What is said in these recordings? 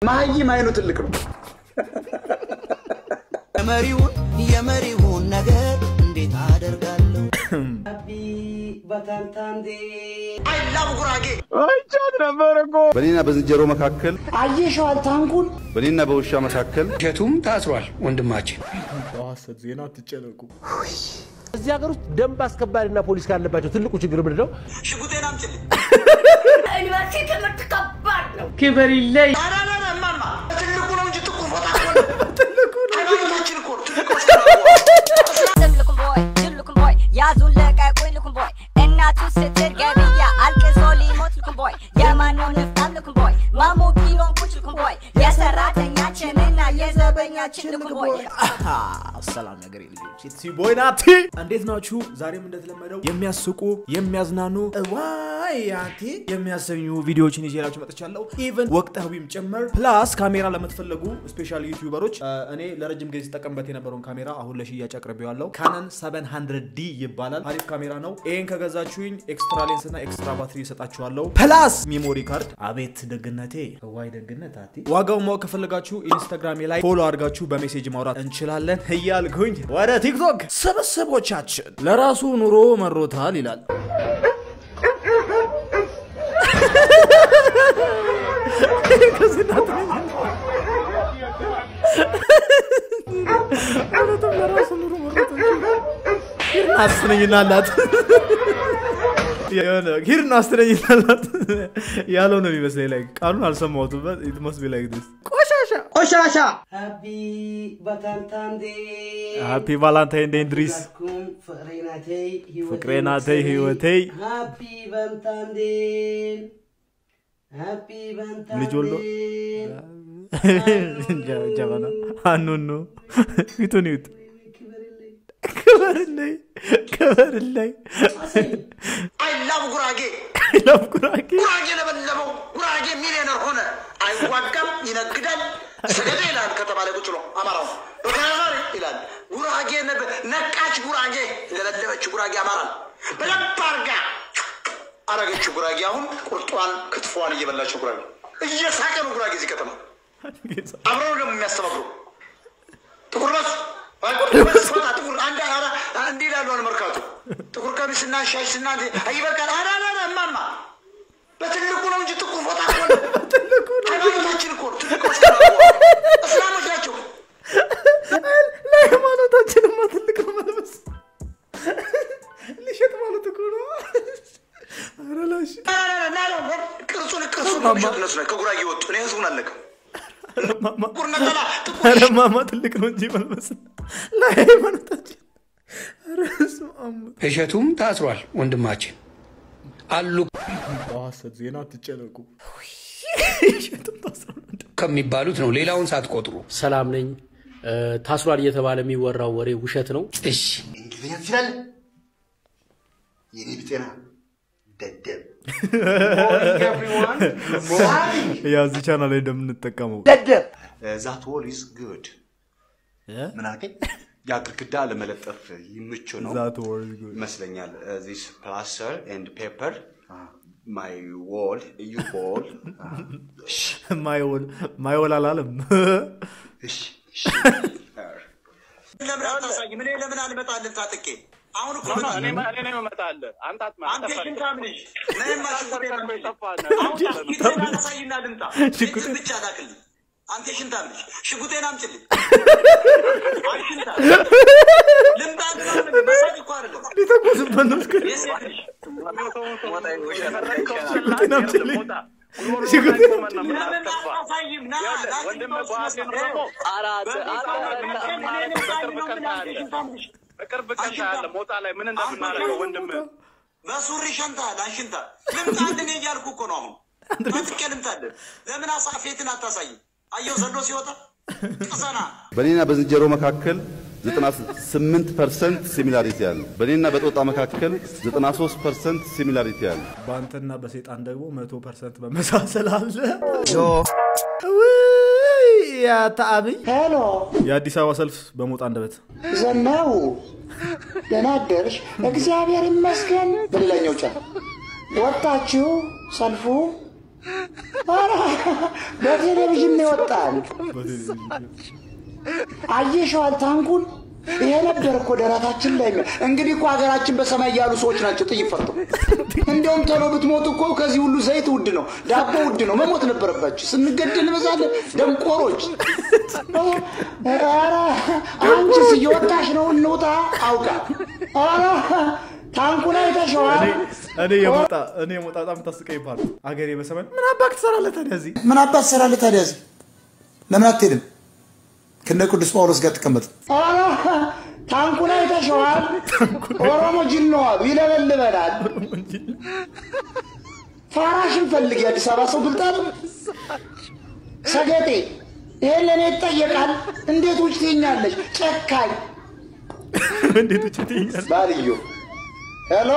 መሀይም አይኑ ትልቅ ነው። የመሪውን የመሪውን ነገር እንዴት አደርጋለሁ? በእኔና በዝንጀሮ መካከል አየሸዋል ታንኩን በእኔና በውሻ መካከል እሸቱም ታስሯል ወንድማችን። በሐሰት ዜና አትጨነቁ። እዚህ ሀገር ውስጥ ደንብ አስከባሪና ፖሊስ ካለባቸው ትልቁ ችግር ምንድን ነው? ሽጉጤን አምጪልኝ። ዩኒቨርሲቲ ትምህርት ከባድ ነው። ክብር ይለይ ኧረ ኧረ ኧረ እማማ ትልቁ ነው እንጂ ጥቁር ፎጣ እኮ ነው። ሃይማኖታችን እኮ ነው። ትልቆች ልኩም ቦይ ልኩም ቦይ ያዙን ለቀቁኝ ልኩም ቦይ እናቱ ስትል ገብያ አልቅሶ ሊሞት ልኩም ቦይ የማነው ንፍጣም ልኩም ቦይ ማሞ ቢሎን ቁጭ ልኩም ቦይ የሰራተኛችንና የዘበኛችን ልኩም ቦይ ሰላም ነገር ልጆች ኢትሲ ቦይ ናቲ እንዴት ናችሁ? ዛሬም እንደተለመደው የሚያስቁ የሚያዝናኑ ዋይ አንቲ የሚያሰኙ ቪዲዮዎችን ይዤላችሁ መጥቻለሁ። ኢቨን ወቅታዊም ጭምር ፕላስ ካሜራ ለምትፈለጉ ስፔሻል ዩቲዩበሮች እ፣ እኔ ለረጅም ጊዜ ሲጠቀምበት የነበረውን ካሜራ አሁን ለሽያጭ አቅርቤዋለሁ። ካነን 700 ዲ ይባላል። አሪፍ ካሜራ ነው። ይህን ከገዛችሁኝ ኤክስትራ ሌንስ እና ኤክስትራ ባትሪ ይሰጣችኋለሁ። ፕላስ ሜሞሪ ካርድ። አቤት ደግነቴ ዋይ ደግነት አቲ ዋጋውን ማወቅ ከፈለጋችሁ ኢንስታግራሜ ላይ ፎሎ አድርጋችሁ በሜሴጅ ማውራት እንችላለን እያልኩኝ ወደ ቲክቶክ ስብስቦቻችን ለራሱ ኑሮ መሮታል ይላል። ከዚህ እናት ነኝ። እውነትም ለራሱ ኑሮ መሮታል። ሂድና አስነኝና አላት የሆነ ሂድና አስነኝና አላት ያለው ነው የሚመስለኝ። ላይ ቃሉን አልሰማሁትም። ኢት መስት ቢ ላይክ ዲስ ቆሻሻ ቆሻሻ ሃፒ ባታንታንዴ ሃፒ ቫላንታይን ዴይ እንድሪስ ኩም ፍቅሬ ናቴ ፍቅሬ ናተይ ህይወተይ ሃፒ ባንታንዴ ሃፒ ባንታንዴ ልጅ ወልዶ ጀበና አኑኑ ፊቱን ይዩት። ክበርልኝ ክበርልኝ አይ ላቭ ጉራጌ ላፍ ጉራጌ ጉራጌ ለበለበው ጉራጌ ሚሊዮነር ሆነ። አይዋጋም፣ ይነግዳል። ሰገደ ይላል ከተባለ ቁጭ ብሎ አማራው በተናጋሪ ይላል። ጉራጌ ነበ- ነቃች ጉራጌ ለበለበች ጉራጌ አማራን በደንብ አርጋ አረገችው። ጉራጌ አሁን ቁርጧን ክትፎዋን እየበላቸው ጉራጌ እየሳቀ ነው። ጉራጌ እዚህ ከተማ አብረው ደግሞ የሚያስተባብሩ ጥቁር ለብሱ ፎጣ ጥቁር አንድ አራ እንዲህ ይላሉ አልመርካቱ ጥቁር ቀሚስና ሻሽና ይበቃል። አራ አራ እማማ በትልቁ ነው እንጂ ጥቁር ፎጣ እኮ ነው። ሃይማኖታችን እኮ ነው። ትልቆች እስላሞች ናቸው። ለሃይማኖታችንማ ትልቅ ነው መልበስ ሊሸጥ ማለት እኮ ነው። ኧረ ላሽ ቅርጹን ቅርጹን ነው የሚሸጡ እነሱ ናቸው። ከጉራጌ ወጡ። እኔ ህዝቡን አለቅም። ጥቁር ነጠላ ጥቁር ኧረ ማማ ትልቅ ነው እንጂ መልበስ ለሃይማኖታችን ኧረ በስመ አብ። እሸቱም ታስሯል ወንድማችን አሉ በሐሰት ዜና አትጨነቁ። ከሚባሉት ነው። ሌላውን ሳትቆጥሩ ሰላም ነኝ። እ፣ ታስሯል እየተባለ የሚወራው ወሬ ውሸት ነው። እሺ እንግሊዝኛ ትችላለህ? የኔ ብጤና ደደብ ያው እዚህ ቻናል ላይ እንደምንጠቀመው ዛት ዎል ኢዝ ጉድ ምን አልከኝ? ያ ግድግዳ ለመለጠፍ ይምቹ ነው ዛት ወርዝ ጉድ ይመስለኛል። ዚስ ፕላስተር ኤንድ ፔፐር ማይ ዎል ዩ ዎል ማይወል ማይወል አላለም። እሺ እሺ ለምን አታሳይም? እኔ ለምን አልመጣልን ታጥቄ አሁን እኮ አንተ ሽንታም ልጅ ነይማ ሽጉጤን አምጪልኝ። አሁን ሽጉጤን አሳይና ልምጣ። ሽጉጤን ብቻ ላክልኝ። አንተ ሽንታም ልጅ ሽጉጤን አምጪልኝ። አይ ሽንታም ልምጣ ግን አሁን መሳቅ እኮ አይደለም። ሊተኮስበት ነው እስከ የሴት ልጅ ሽጉጤን አምጪልኝ። ሽጉጤን አምጪልኝ። ለምን አታሳይም? ና በቅርብ ቀን ታያለህ። ሞጣ ላይ ምን እንደምናደርገው ወንድም በሱሪ ሸንታል አንሽንታ ልምጣልን እያልኩ እኮ ነው። አሁን በፍቄ ልምጣልን። ለምን አሳፌትን አታሳይም? አየው ዘሎ ሲወጣ ቅሰና በእኔና በዝንጀሮ መካከል 98 ፐርሰንት ሲሚላሪቲ አለ። በእኔና በጦጣ መካከል 93 ፐርሰንት ሲሚላሪቲ አለ። በአንተና በሰይጣን ደግሞ መቶ ፐርሰንት መመሳሰል አለ። ውይ ያታ አብይ ሄሎ የአዲስ አበባ ሰልፍ በሞጣ አንደበት ዘናው ደህና አደርሽ? እግዚአብሔር ይመስገን። በሌላኛው ጫ ወጣችሁ ሰልፉ ኧረ በቴሌቪዥን ነው የወጣል። አየሸዋል ታንኩን። ይሄ ነበር እኮ ደረታችን ላይ የሚያ- እንግዲህ እኮ ሀገራችን በሰማይ ያሉ ሰዎች ናቸው ጥይት ፈርተው። እንዲያውም ቶሎ ብትሞቱ እኮ ከዚህ ሁሉ ዘይት ውድ ነው፣ ዳቦ ውድ ነው፣ መሞት ነበረባችሁ። ስንገድል እንበዛለን። ደንቆሮች። ኧረ አንቺስ እየወጣሽ ነው፣ እንውጣ አውቃ። ኧረ ታንኩን አይተሸዋል። እኔ የሞጣ እኔ የሞጣ በጣም ታስቀኝ ፓርት አገሬ በሰማይ ምን አባክ ትሰራለህ ታዲያ እዚህ? ምን አባት ትሰራለህ ታዲያ እዚህ? ለምን አትሄድም? ከነ ቅዱስ ጳውሎስ ጋር ትቀመጥ። ኧረ ታንኩን አይተሸዋል። ኦሮሞ ጅል ነው አሉ፣ ይለበልበናል። ፋራሽን ፈልግ። የአዲስ አበባ ሰው ብልጥ አለ። ሰገጤ ይሄን ለእኔ ይጠየቃል። እንዴት ውጭ ትኛለች? ጨካኝ እንዴት ውጭ ትይኛለህ? ባልዮ ሄሎ፣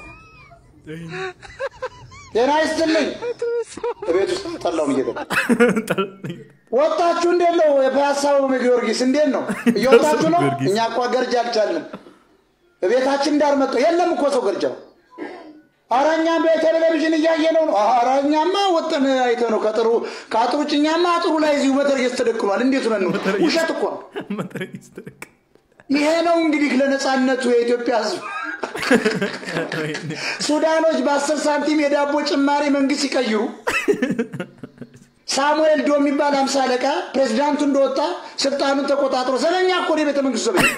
ጤና ይስጥልኝ። ቤት ውስጥ ጠላውን እየጠጣ ወጣችሁ እንዴት ነው? የፒያሳው ጊዮርጊስ እንዴት ነው? እየወጣችሁ ነው? እኛ እኮ ገርጃ አልቻልንም። ቤታችን ዳር መጥቶ የለም እኮ ሰው ገርጃው። ኧረ እኛም በቴሌቪዥን እያየነው ነው። ኧረ እኛማ ወጥን አይተ ነው ከጥሩ ከአጥሩ ውጭ እኛማ አጥሩ ላይ እዚሁ መተርጌስ ተደቅኗል። እንዴት ነን ነው? ውሸት እኮ ነው። ይሄ ነው እንግዲህ ለነፃነቱ የኢትዮጵያ ሕዝብ ሱዳኖች በአስር ሳንቲም የዳቦ ጭማሪ መንግስት ሲቀይሩ ሳሙኤል ዶ የሚባል አምሳ አለቃ ፕሬዚዳንቱ እንደወጣ ስልጣኑን ተቆጣጥሮ ዘለኛ እኮ ነው የቤተ መንግስቱ ዘበኛ።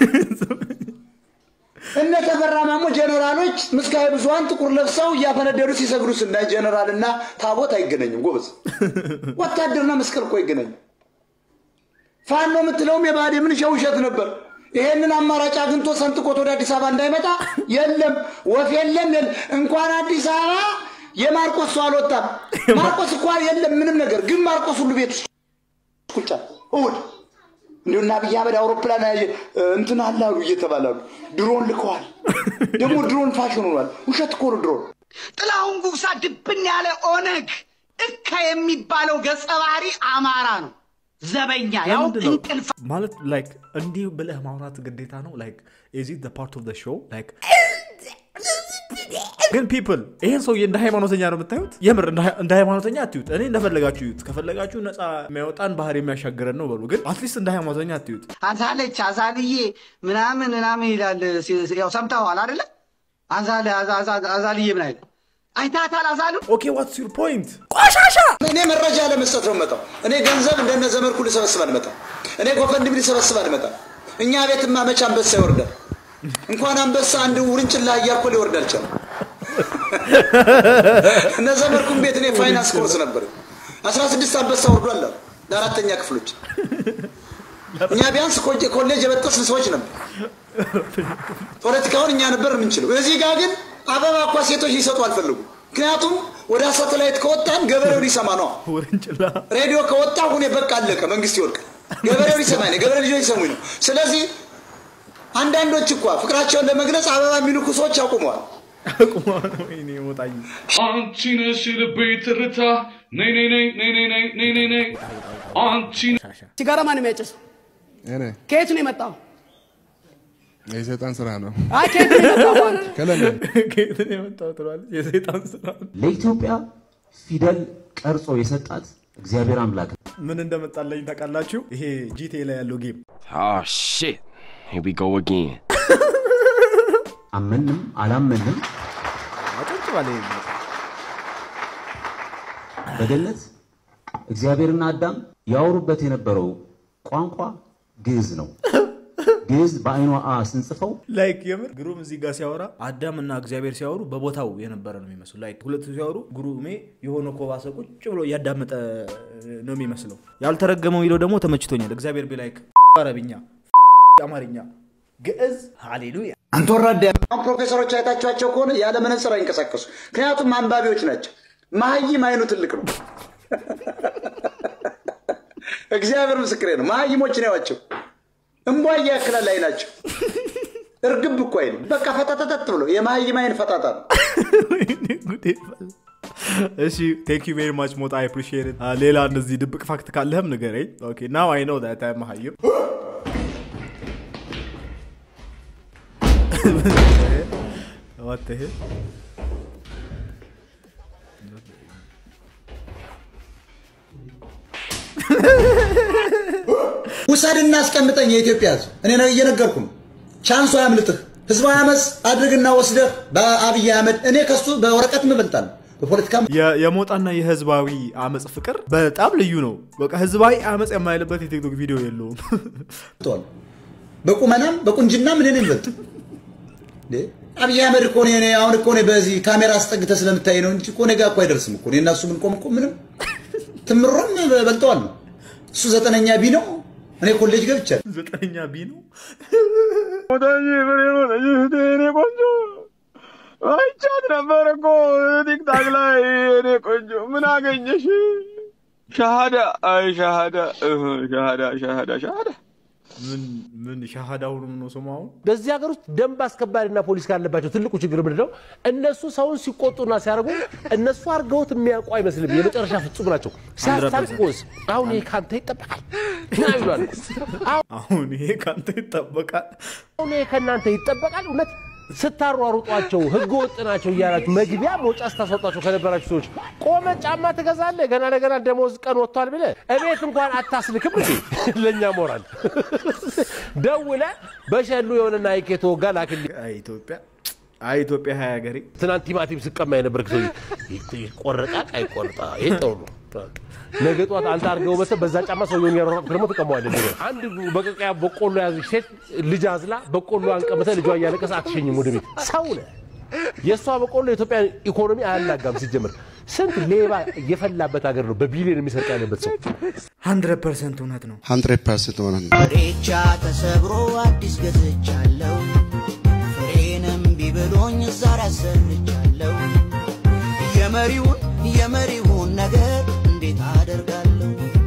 እነ ተፈራ ማሞ ጀነራሎች ምስካየ ብዙሀን ጥቁር ለብሰው እያፈነደዱ ሲሰግዱ ስናይ ጀነራልና ታቦት አይገናኝም ጎበዝ። ወታደርና መስቀል እኮ አይገናኝም። ፋኖ የምትለውም የባህዴ ምን ውሸት ነበር። ይሄንን አማራጭ አግኝቶ ሰንጥቆት ወደ አዲስ አበባ እንዳይመጣ የለም ወፍ የለም የለም። እንኳን አዲስ አበባ የማርቆስ ሰው አልወጣም። ማርቆስ እኳ የለም ምንም ነገር፣ ግን ማርቆስ ሁሉ ቤት ውስጥ ቁጫ እሑድ እንዲሁ እና አብይ አህመድ አውሮፕላን ያየ እንትን አላሉ እየተባላሉ ድሮን ልከዋል። ደግሞ ድሮን ፋሽን ሆኗል። ውሸት እኮ ነው ድሮን። ጥላሁን ጉግሳ ድብን ያለ ኦነግ እካ የሚባለው ገጸ ባህሪ አማራ ነው። ዘበኛ ያው ለምንድን ነው? እንቅልፍ ማለት ላይክ እንዲህ ብለህ ማውራት ግዴታ ነው ላይክ ኢዝ ኢት ፓርት ኦፍ ሾው ላይክ ግን ፒፕል ይሄን ሰውዬ እንደ ሃይማኖተኛ ነው የምታዩት የምር እንደ ሃይ- እንደ ሃይማኖተኛ አትዩት እኔ እንደፈለጋችሁ እዩት ከፈለጋችሁ ነፃ የሚያወጣን ባህር የሚያሻግረን ነው በሉ ግን አትሊስት እንደ ሃይማኖተኛ አትዩት አዛለች አዛልዬ ምናምን ምናምን ይላል። ሲ- ሲ- ያው ሰምተዋል አይደለ? አዛል አዛ- አዛ- አዛልዬ ምን አይደል? አይታታል አዛሉ ኦኬ ዋትስ ዩር ፖይንት ቆሻሻ እኔ መረጃ ለመስጠት ነው መጣው። እኔ ገንዘብ እንደነ ዘመድኩ ልሰበስብ አልመጣም። እኔ ጎፈንድም ልሰበስብ አልመጣም። እኛ ቤትማ መቼ አንበሳ ይወርዳል? እንኳን አንበሳ አንድ ውርንጭላ እያኮ ሊወርድ አልቻለም። እነ ዘመድኩም ቤት እኔ ፋይናንስ ኮርስ ነበር። አስራ ስድስት አንበሳ ወርዷል አሉ ለአራተኛ ክፍሎች። እኛ ቢያንስ ኮሌ- ኮሌጅ የበጠስን ሰዎች ነበር። ፖለቲካውን እኛ ነበር የምንችለው። እዚህ ጋር ግን አበባ እኳ ሴቶች ሊሰጡ አልፈልጉም። ምክንያቱም ወደ ሳተላይት ከወጣን ገበሬው ሊሰማ ነው። ውርንጭላ ሬዲዮ ከወጣ ሁኔ በቃ አለቀ፣ መንግስት ይወድቃል። ገበሬው ሊሰማኝ ነው፣ ገበሬ ልጆች ሊሰሙኝ ነው። ስለዚህ አንዳንዶች እኳ ፍቅራቸውን ለመግለጽ አበባ የሚልኩ ሰዎች አቁመዋል። ወይኔ ሞጣኝ አንቺ ነሽ ልቤ ትርታ ነይ ነይ ነይ ነይ ነይ ነይ ነይ ነይ ነይ አንቺ ሲጋራ ማን የሚያጨስ? እኔ ከየት ነው የመጣው? የሰይጣን ስራ ነው። አይ ከየት ነው የመጣው? አንተ? ከለንደን ከየት ነው የመጣው ትላለች የሰይጣን ስራ ለኢትዮጵያ ፊደል ቀርጾ የሰጣት እግዚአብሔር አምላክ ነው። ምን እንደመጣለኝ ታውቃላችሁ ይሄ ጂቴ ላይ ያለው ጌም Oh shit. Here we go again. አመንም አላመንም አጭጭ ባለ በገነት እግዚአብሔርና አዳም ያወሩበት የነበረው ቋንቋ ግዕዝ ነው። ግዕዝ በአይኗ አ ስንጽፈው ላይክ የምር ግሩም እዚህ ጋር ሲያወራ አዳም እና እግዚአብሔር ሲያወሩ በቦታው የነበረ ነው የሚመስሉ ላይክ ሁለቱ ሲያወሩ ግሩሜ የሆነ ኮባሰ ቁጭ ብሎ እያዳመጠ ነው የሚመስለው ያልተረገመው የሚለው ደግሞ ተመችቶኛል እግዚአብሔር ቢ ላይክ አረብኛ አማርኛ ግዕዝ ሃሌሉያ አንተ ወራዳ አሁን ፕሮፌሰሮች አይታችኋቸው ከሆነ ያለ መነጽር አይንቀሳቀሱ። ምክንያቱም አንባቢዎች ናቸው። መሀይም አይኑ ትልቅ ነው። እግዚአብሔር ምስክሬ ነው። መሀይሞችን ያዋቸው እምቧ ያክላል አይናቸው። እርግብ እኮ አይልም። በቃ ፈጣጠጠጥ ብሎ የመሀይም አይን ፈጣጣ ነው። እሺ ቴንክ ዩ ቬሪ ማች ሞጣ አይ አፕሪሺየት ኢት ሌላ እንደዚህ ድብቅ ፋክት ካለህም ንገረኝ ኦኬ ናው አይ ኖ ዳት አይ መሀይም What the hell? ውሰድና አስቀምጠኝ የኢትዮጵያ ህዝብ። እኔ ነው እየነገርኩ ነው። ቻንሱ አያምልጥህ። ህዝባዊ አመፅ አድርግና ወስደህ በአብይ አህመድ እኔ ከሱ በወረቀት ምበልጣል በፖለቲካ የ- የሞጣና የህዝባዊ አመፅ ፍቅር በጣም ልዩ ነው። በቃ ህዝባዊ አመፅ የማይልበት የቲክቶክ ቪዲዮ የለውም። ተዋል በቁመናም በቁንጅናም እኔ ነኝ ይበልጥ እንዴ አብይ አህመድ እኮ እኔ አሁን እኮ እኔ በዚህ ካሜራ አስጠግተህ ስለምታይ ነው እንጂ እኮ እኔ ጋር እኮ አይደርስም እኮ እኔ እና እሱ ብንቆም እኮ ምንም ትምሮም በልጠዋል ነው እሱ ዘጠነኛ ቢ ነው እኔ ኮሌጅ ገብቻለሁ ዘጠነኛ ቢ ነው እኔ ቆንጆ አይቻት ነበር እኮ ቲክታክ ላይ እኔ ቆንጆ ምን አገኘሽ? ሻሃዳ አይ ሻሃዳ እህ፣ ሻሃዳ ሻሃዳ ሻሃዳ ምን ምን ሻሃዳውን ነው ስሙ አሁን በዚህ ሀገር ውስጥ ደንብ አስከባሪና ፖሊስ ካለባቸው ትልቁ ችግር ምንድን ነው? እነሱ ሰውን ሲቆጡና ሲያደርጉ እነሱ አድርገውት የሚያውቁ አይመስልም። የመጨረሻ ፍጹም ናቸው። ሲያስታቅቁስ አሁን ይሄ ካንተ ይጠበቃል ምናምን ይሏል። አሁን ይሄ ካንተ ይጠበቃል። አሁን ይሄ ከእናንተ ይጠበቃል። እውነት ስታሯሩጧቸው ህገ ወጥ ናቸው እያላችሁ መግቢያ መውጫ ስታስወጧቸው ከነበራችሁ ሰዎች ቆመ ጫማ ትገዛለህ ገና ለገና ደሞዝ ቀን ወጥቷል ብለህ እቤት እንኳን አታስልክም እንዴ? ለእኛ ሞራል ደውለ በሸሉ የሆነ ናይክ የተወጋ ላክልኝ። አይ ኢትዮጵያ አይ ኢትዮጵያ ሀያ ሀገሬ ትናንት ቲማቲም ስቀማ የነበርክ ሰው ይቆረጣል አይቆርጣ ይህ ጥሩ ነው። ነገ ጠዋት አንተ አድርገው መሰል በዛ ጫማ ሰውየውን ያሯሯጥክ ደግሞ ትቀማዋለህ። ነገ አንድ በቀቀያ በቆሎ ያዘች ሴት ልጅ አዝላ በቆሎ አንቀምተ ልጇ እያለቀሰ አትሸኝም ወደ ቤት። ሰው ነህ። የእሷ በቆሎ የኢትዮጵያ ኢኮኖሚ አያናጋም። ሲጀምር ስንት ሌባ የፈላበት ሀገር ነው በቢሊዮን የሚሰርቅ ያለበት ሰው። ሀንድረድ ፐርሰንት እውነት ነው። ሀንድሬድ ፐርሰንት እውነት ነው። ፍሬቻ ተሰብሮ አዲስ ገዝቻለሁ ፍሬንም ቢብሎኝ ዛሬ አሰርቻለሁ የመሪውን የመሪውን ነገር እንዴት አደርጋለሁ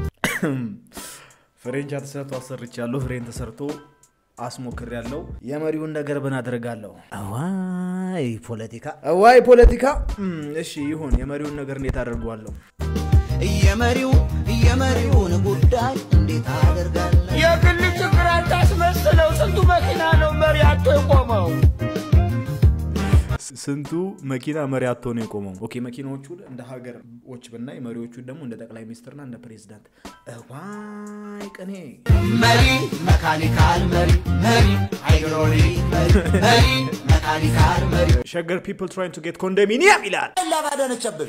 ፍሬንቻ ተሰርቶ አሰርቻለሁ። ፍሬን ተሰርቶ አስሞክር ያለው የመሪውን ነገር ምን አደርጋለሁ? አዋይ ፖለቲካ፣ አዋይ ፖለቲካ። እም፣ እሺ ይሁን። የመሪውን ነገር እንዴት አደርገዋለሁ? የመሪውን የመሪውን ጉዳይ እንዴት አደርጋለሁ የግል ችግር አታስመስለው። ስንቱ መኪና ነው መሪ አቶ የቆመው? ስ- ስንቱ መኪና መሪ አቶ ነው የቆመው። ኦኬ መኪናዎቹን እንደ ሀገሮች ብናይ መሪዎቹን ደግሞ እንደ ጠቅላይ ሚኒስትርና እንደ ፕሬዚዳንት። እዋይ ቅኔ መሪ መካኒካል መሪ መሪ ሃይድሮሊክ መሪ መሪ መካኒካል መሪ ሸገር ፒፕል ትራይን ቱ ጌት ኮንዶሚኒየም ይላል። አላባዳነች አበቤ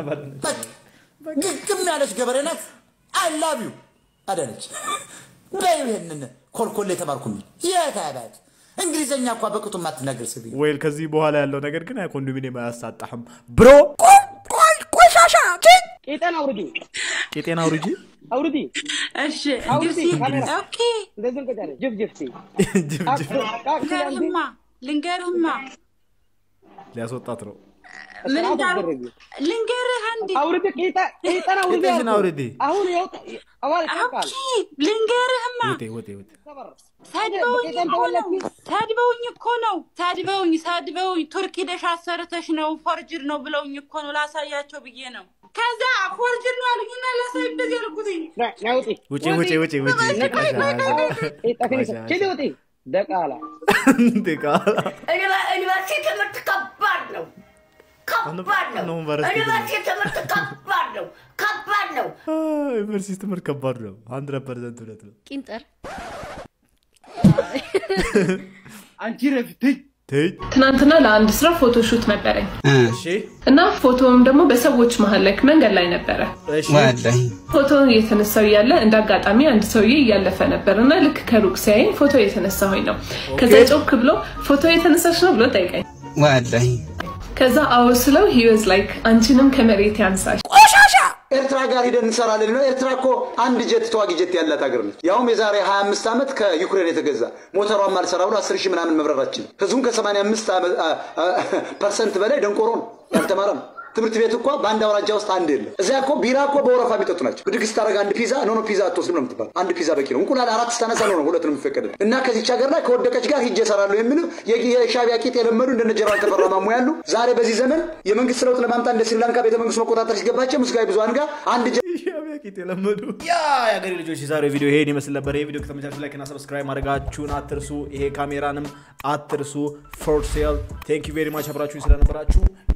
ግግም ያለች ገበሬ ናት። አላቢዩ አዳነች በይው ይሄንን ኮልኮሌ የተማርኩኝ የታባት እንግሊዘኛ እኳ በቅጡ ማትናገር ስብ ወይል ከዚህ በኋላ ያለው ነገር ግን ኮንዶሚኒየም አያሳጣህም ብሮ ቆሻሻ ቄጠን አውርዲ ቄጤና አውርጂ አውርዲ እሺ አውርዲ ጅብሲ ካሜራ ኦኬ እንደዚህ እንቀጫለን ጅብ ጅብሲ ልንገርህማ ልንገርህማ ሊያስወጣት ነው። ምን እንዳሉ ልንገርህ አንዴ አውርዲ ቄጠ ቄጠን አውርዲ ቄጤሽን አልኩህ። አውርዲ። አሁን ይኸው አዋል ይጠቃል ኦኬ ልንገርህማ ውጤ ውጤ ውጤ ሰድበውኝ በቄጠን እኮ ነው ተወለድኩ። ሰድበውኝ እኮ ነው ሰድበውኝ ሰድበውኝ ቱርክ ሄደሽ አሰርተሽ ነው ፎርጅድ ነው ብለውኝ እኮ ነው ላሳያቸው ብዬ ነው ከዛ ፎርጅድ ነው አሉኝና ላሳይ እንደዚህ ያልኩትኝ ናውጢ ውጪ ውጪ ውጪ ውጪ ችሊ ውጢ ደቃላ ቃላ ዩኒቨርሲቲ ትምህርት ከባድ ነው። ከባድ ነው። ነው ዩኒቨርሲቲ ዩኒቨርሲቲ ትምህርት ከባድ ነው። ከባድ ነው። ዩኒቨርሲቲ ትምህርት ከባድ ነው። ሀንድረድ ፐርሰንት እውነት ነው። ቂንጠር አንቺ ረፊትኝ ትይ ትናንትና ለአንድ ስራ ፎቶ ሹት ነበረኝ እሺ እና ፎቶውም ደግሞ በሰዎች መሀል ላይ መንገድ ላይ ነበረ። እሺ ፎቶውን እየተነሳው እያለ እንደ አጋጣሚ አንድ ሰውዬ እያለፈ ነበር እና ልክ ከሩቅ ሲያየኝ ፎቶ እየተነሳሁኝ ነው። ከዛ ጮክ ብሎ ፎቶ እየተነሳች ነው ብሎ ጠይቀኝ። ከዛ አዎ ስለው ሂወዝ ላይክ አንቺንም ከመሬት ያንሳሽ ቆሻሻ ኤርትራ ጋር ሂደን እንሰራለን ነው። ኤርትራ እኮ አንድ ጀት ተዋጊ ጀት ያላት ሀገር ነች። ያውም የዛሬ 25 ዓመት ከዩክሬን የተገዛ ሞተሯን ማልሰራ ብሎ 10 ሺህ ምናምን መብረራችን ህዝቡን ከ85 ፐርሰንት በላይ ደንቆሮ ነው፣ ያልተማረ ነው። ትምህርት ቤት እኮ በአንድ አውራጃ ውስጥ አንድ የለም። እዚያ እኮ ቢራ እኮ በወረፋ የሚጠጡ ናቸው። ብድግ ስታደርግ አንድ ፒዛ ኖ ኖ ፒዛ አትወስድም ነው የምትባል። አንድ ፒዛ በቂ ነው። እንቁላል አራት ስታነሳ ነው ነው ሁለት ነው የሚፈቀድል እና ከዚች ሀገር ላይ ከወደቀች ጋር ሂጄ እሰራለሁ የሚሉ የሻቢያ ቂጥ የለመዱ እንደነ ጀነራል ተፈራ ማሞ ያሉ ዛሬ በዚህ ዘመን የመንግስት ለውጥ ለማምጣት እንደ ስሪላንካ ቤተ መንግስት መቆጣጠር ሲገባቸው ምስጋይ ብዙሀን ጋር አንድ ሻቢያ ቂጥ የለመዱ ያ የአገሬ ልጆች የዛሬው ቪዲዮ ይሄን ይመስል ነበር። ይሄ ቪዲዮ ከተመቻችሁ ላይክ እና ሰብስክራይብ ማድረጋችሁን አትርሱ። ይሄ ካሜራንም አትርሱ። ፎር ሴል ቴንክ ዩ ቬሪ ማች አብራችሁኝ ስለነበራችሁ